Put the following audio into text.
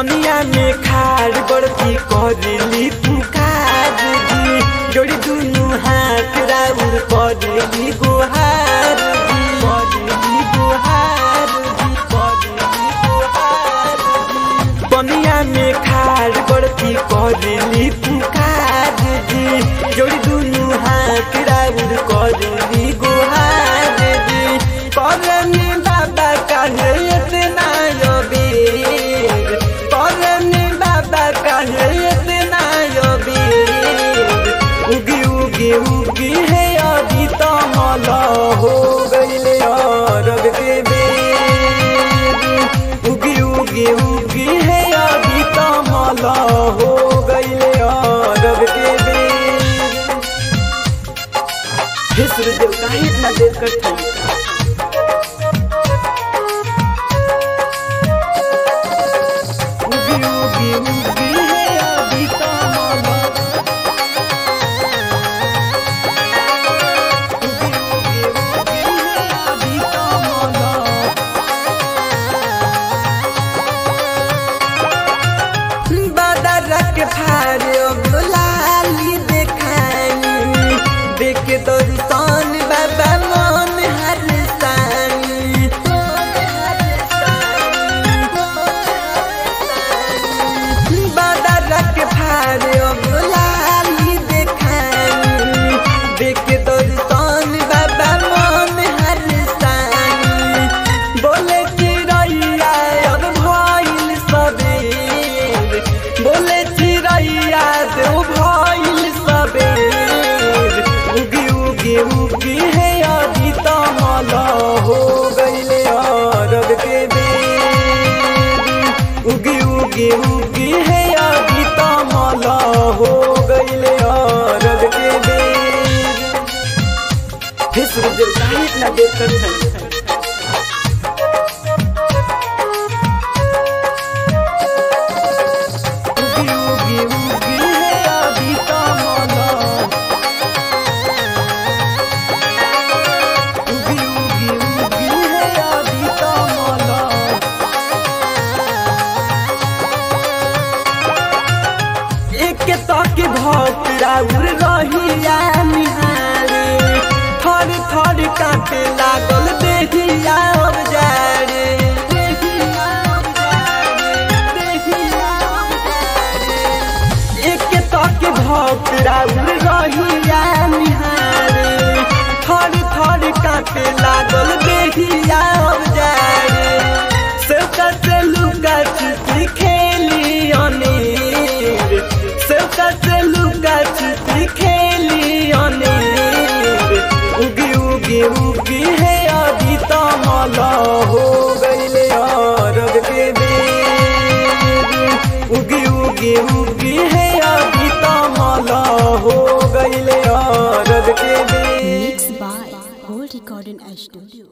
पनिया में खाड़ बड़की करली पुकार दी जोड़ी दुनु हाथ राउर करली गुहार दी करली गुहार दी करली गुहार दी पनिया में खाड़ बड़की करली पुकार दी जोड़ी दुनु हाथ राउर करली गुहार दी करनी बाबा काहे इतना योबीर करनी बाबा काहे इतना योबीर उगी उगी उगी है अभी तो मला हो गईले अरब के बेर उगी उगी उगी है अभी तो मला हो गईले अरब के बेर हे सूर्यदेव काहे इतना देर करते हैं उगी उगी उगी है अभी तो माला उगी उगी उगी है अभी तो माला बादर के फारे गुलाली देखानी देख तो रुसान बाबा मन हर सानी बादर के फारे गुलाली देखानी देख तो रुसान बाबा मन हर सानी बोले चिड़ैया अब भइल सबेर बोले चिड़ैया देव भइल सबेर उगी उगी उगी है अभी तो मला हो गईले अरब के बेर उगी उगी उगी है अभी तो मला हो गईले अरब के बेर हे सूर्यदेव काहे इतना देर कर उगी उगी उगी है अभी तो माला उगी उगी उगी है अभी तो माला एक तक भक्त राउर रहिया निहारे थर थर काटे लागल देहिया अब जारे देहिया अब जारे, देहिया अब जारे। एक तक भक्त राउर रहिया निहारे थर थर काटे लागल देहिया अब जारे सेवका से लुका छिपी खेली अनेर सेवका से लुका छिपी खेली अनेर उगी उगी उगी है अभी तो मला हो गईले अरब के बेर उगी उगी उगी है अभी तो मला हो गईले अरब के बेर Mixed by Gold Recording Studio.